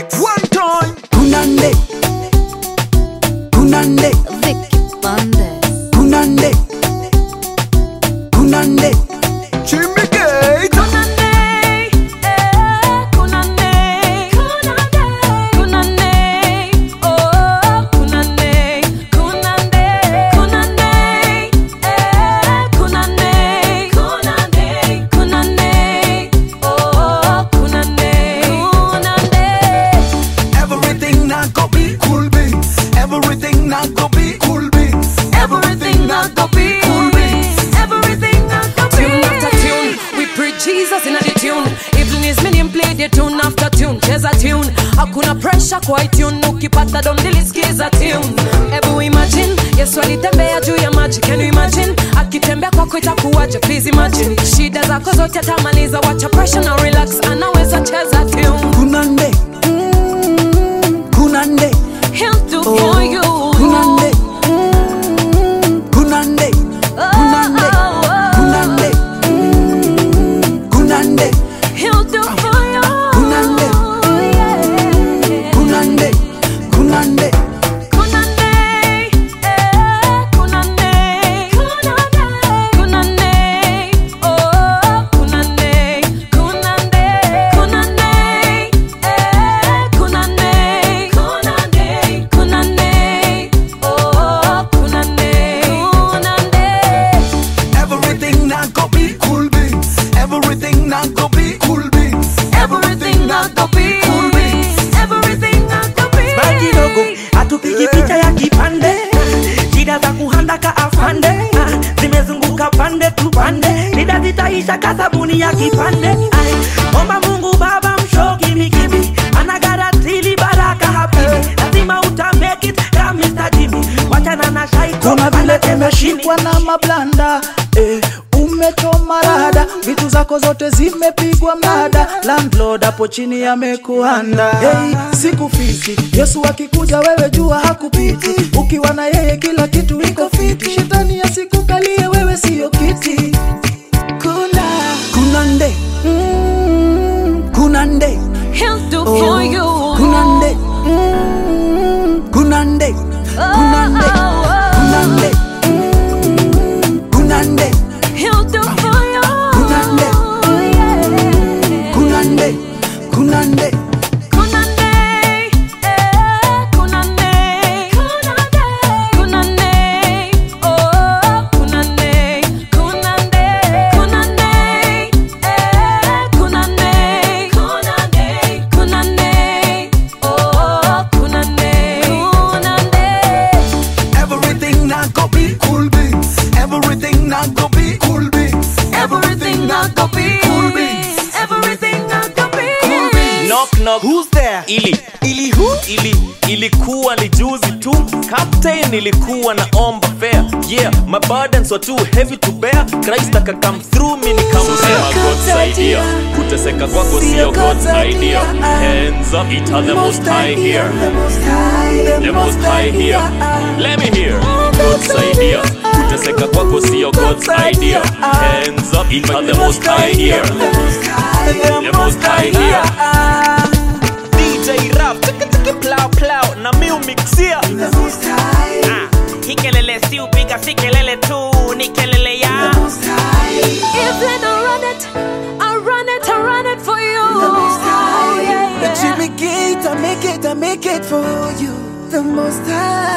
mix. One time. Kunande Kunande Vicky Bandes. Kunande Kunande Jimmy Gate. Everything not go be cool beans Everything not go be cool beans Everything not go be cool beans Tune after tune, we preach Jesus in the tune. Even his million play the tune after tune, cheza tune. Hakuna pressure kwa tune, ukipata dom dilisikiza tune. Ebu imagine, Yesu alitembea juu ya maji, can you imagine? Akitembea kwako itakuwaje? Please imagine. Shida zako zote atamaliza, wacha pressure na relax, anaweza cheza tune. Kunande Mm, Kunande He'll do for you. Kunande Mm, Kunande Kunande Kunande Mm, Kunande He'll do for you. Kunande. Yeah. Kunande Kunande Everything not go be cool beans Everything not go be cool beans Everything not go be cool beans Bye kidogo hatupigi picha ya kipande shida za kuhandaka afande ah, zimezunguka pande tu pande shida zitaisha ka sabuni ya kipande Ai, omba mungu baba mshoki mikibi anagaratili baraka habibi lazima uta make it kama Mr. Jimmy wachana na shaiko Kuna vile anacheza umeshikwa chini. na mablanda eh, umechoma rada vitu zako zote zimepigwa mnada landlord hapo chini amekuanda hey, siku fiti yesu akikuja wewe jua hakupiti ukiwa na yeye kila kitu iko fiti shetani asikukalie wewe siyo kiti kuna kunande mm, kunande He'll do Oh, for you. kunande mm, kunande kunande kunande mm, kunande He'll do for you. Kunande. Yeah. kunande kunande Everything not go be cool beans. Everything not go be cool beans. Everything not go be cool beans. Everything not gonna be Cool beans. knock knock Who's there? ili ili who ili ilikuwa ni juzi tu captain ilikuwa na omba fair yeah my burdens were too heavy to bear christ aka come through me nikamsema god's idea kuteseka kwako sio god's idea hands up it are the most high here the most high here let me hear god's idea kuteseka kwako sio god's idea hands up it are the most high here the most high here DJ rap chiki chiki plow plow na mi umixia Ah, hii kelele si upiga si kelele tu ni kelele ya If they don't run it, I run it, I run it for you. Yeah, yeah. Jimmy Gate, I make it, I make it for you. The most high.